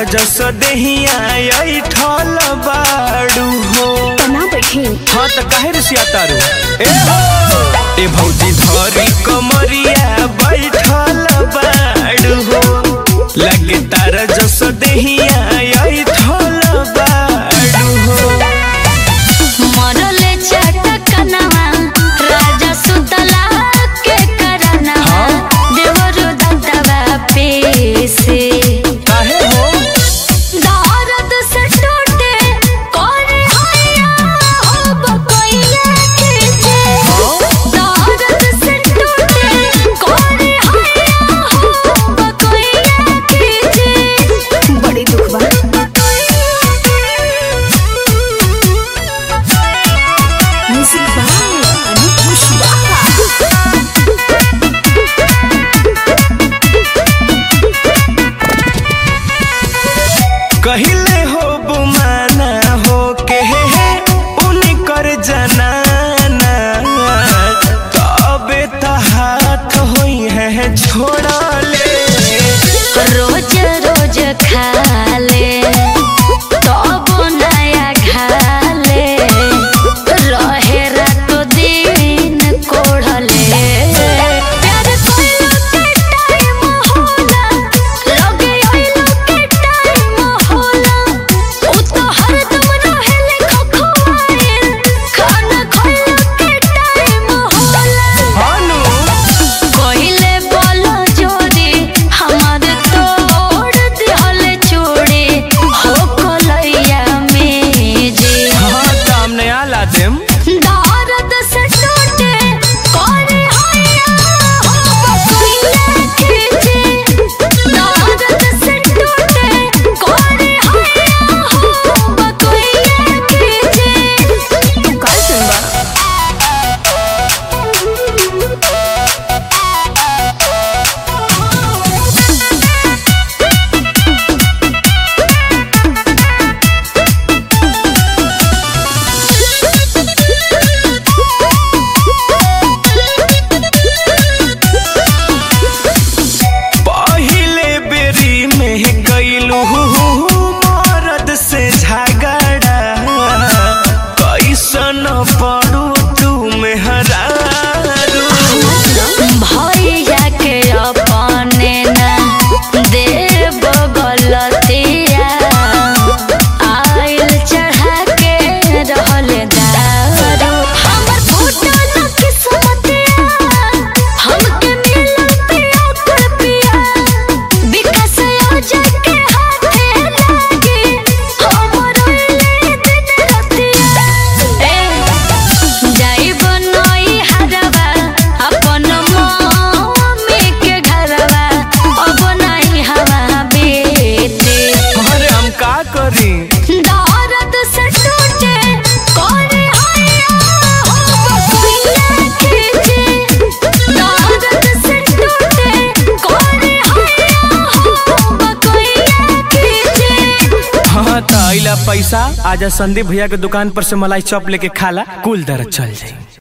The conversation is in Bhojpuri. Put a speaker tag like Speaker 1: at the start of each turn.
Speaker 1: जस देहिया आई ठल बाड़ू हो
Speaker 2: तना बैठी
Speaker 1: हाँ त काहे रसिया तारू ए हो ए भौजी धरी कमरिया बैठल बाड़ू हो लगे तार जस देहिया आई ठल बाड़ू हो
Speaker 2: मरले चटकनवा राजा सुतला के करनवा देवरु दत्तवा पेसे
Speaker 1: काहे हो
Speaker 2: दर्द से टूटे करे हैया हो बकोइया खींचे दर्द से टूटे करे हैया हो बकोइया खींचे बड़ी दुख बा म्यूजिक बाय अनूप कुशवाहा
Speaker 1: कहिले हो बुमाना हो के हे हे उनकर जनाना तबे त हाथ होई है छोड़ा ले
Speaker 2: रोज रोज खाले तब नया खाले रहे रात दिन कोढ़ले प्यार कोइलो के टाइम होला लगे आइलो के टाइम होला उ तो हरदम रहेले खखुआए खाना खइलो के टाइम होला
Speaker 1: हानु
Speaker 2: कहिले बोलो जोरी हमार तोड़ दिहल चूड़ी हो कलैया में जे
Speaker 1: हाँ काम नया ला देम
Speaker 2: दर्द से टूटे करे हैया हो बकुइया खींचे दर्द से टूटे करे हैया हो बकुइया खींचे तू का सुनबा
Speaker 1: पहिले बेरी में गईलू मरद से झगड़ा कैसन पड़ू तू मेहरारू
Speaker 2: भैया के अपने ना देव गलतिया आइल चढ़ा के रहल दारू हमर फूटल किस्मतिया हमके मिलल पिया कर पिया विकास आजा के हाथे लागे हमर ओइले दिन रतिया ए जाइब नई हरवा अपन मम्मी के घरवा अब नहीं हवा बेटे
Speaker 1: अरे हम का करी
Speaker 2: दर्द से टूटे करे हैया हो बकुइया खींचे दर्द से टूटे करे हैया हो बकुइया खींचे
Speaker 1: हाँ तो अइला पैसा आजा संदीप भैया के दुकान पर से मलाई चॉप लेके खाला कुल दर्द चल जाई